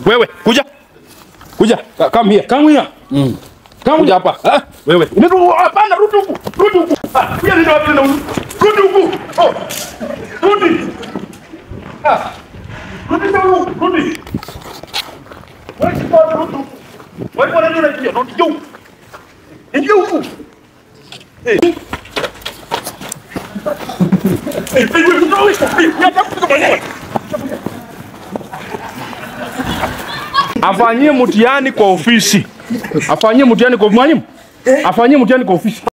Wewe kuja. Kuja. Ka- Come here. Come here. Come Kuja here. hapa. Ah, wewe. Ndio hapana rudi huku. Rudi huku. Ah, pia ndio wapi na rudi huku. Oh. Rudi. Ah. Rudi huku. Rudi. Wewe kwa rudi huku. Wewe kwa nini unakimbia? Rudi huku. Ingia huku. Eh. Eh, wewe wewe. Ya tafuta mwenyewe. Afanyie mtihani kwa ofisi. Afanyie mtihani kwa mwalimu. Afanyie mtihani kwa ofisi.